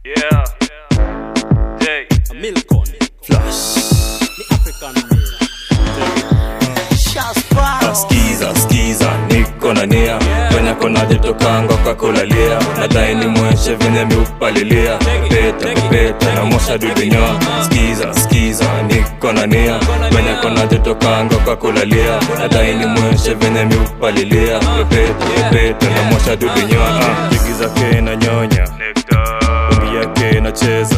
Yeah. Jay. Milcon Flash. ni African meal. Skiza, skiza, niko na nia Kwenye kona jitokanga kwa kulalia Nadai ni mweshe venye miupalilia Peta, peta na mosha dudinyo Skiza, skiza, niko na nia Kwenye kona jitokanga kwa kulalia Nadai ni mweshe venye miupalilia Peta, peta na mosha dudinyo Jigi zake na nyonya Ungi yake na cheza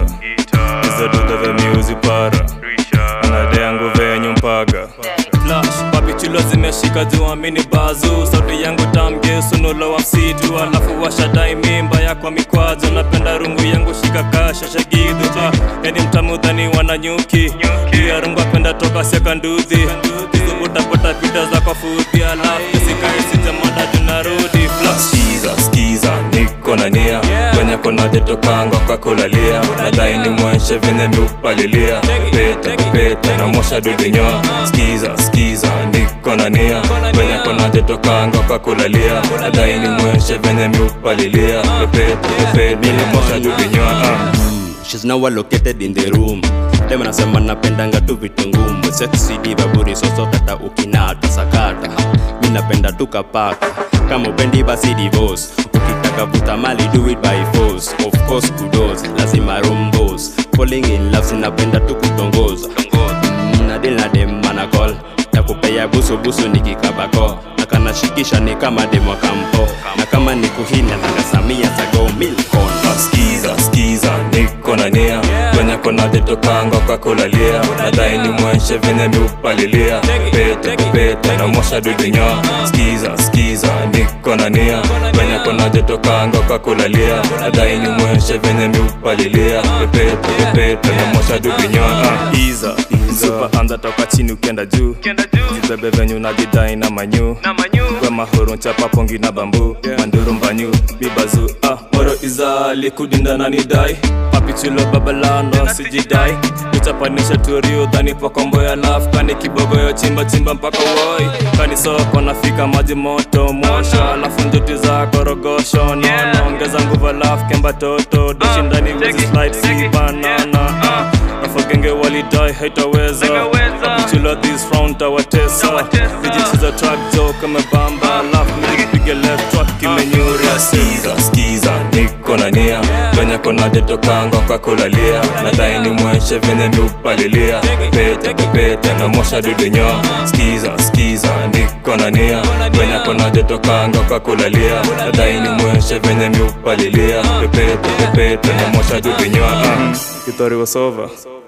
Iza duda ve miuzi para Anade yangu venye mpaga Flash, papi chulo zimeshika juu mini bazu sauti yangu tamgesu nulo wa msitu alafu washadai mimba ya kwa mikwazo napenda rungu yangu shika kasha shagidu ah, yani mtamudhani wananyuki pia rungu apenda toka sekanduzi izubutapata pita za kwa fudhi alafu sikai sijamada tunarudi Flash, skiza skiza niko na nia kwenye kona jitokanga kwa kulalia nadai ni mweshe venye miupalilia peta peta na mosha dudinyo skiza skiza niko na nia kwenye kona jitokanga kwa kulalia nadai ni mweshe venye miupalilia peta peta na mosha dudinyo ah. She's now located in the room dem anasema napendanga tu vitu ngumu sexy diva buri soso tata ukinata sakata mi napenda tu kapaka kama upendi basi divorce ukitaka vuta mali do it by force of course kudos lazima rombos falling in love sinapenda tu kutongoza Mm, na deal na dem manakol na kupea busu busu nikikabako na kanashikisha ni kama demo kampo na kama ni kuhina nakasamia zago milkon skiza skiza niko na nia kwenye kona jitokanga kwa kulalia nadai ni mweshe venye miupalilia pete pete na mosha dudinyo skiza skiza niko na nia kwenye kona jitokanga kwa kulalia nadai ni mweshe venye miupalilia pete pete na mosha dudinyo iza super anda toka chini ukienda juu jibebe venye unajidai na manyu kwa mahoro nchapa pongi na bambu manduru mbanyu bibazu ah moro iza likudinda na nidai papichulo babalano sijidai uchapanisha turio dhani pakombo ya laf kani kibogoyo chimba chimba mpaka woi kani soko nafika maji moto mosho alafu njuti za korogosho nono ongeza nguvu alafu kemba toto doshindani wezi slide si banana ah. Afagenge walidai haitaweza Apichula this round tawatesa Vijichiza track jo kama bamba Alafu nipige left track kimenyura Skiza, skiza, niko na nia Kwenye kona jitokanga kwa kulalia Nadai ni mweshe venye miupalilia Pete, pete na mosha dudinyo Skiza, skiza, niko na nia Kwenye kona jitokanga kwa kulalia Nadai ni mweshe venye miupalilia Pete, pete na mosha dudinyo Kitori was over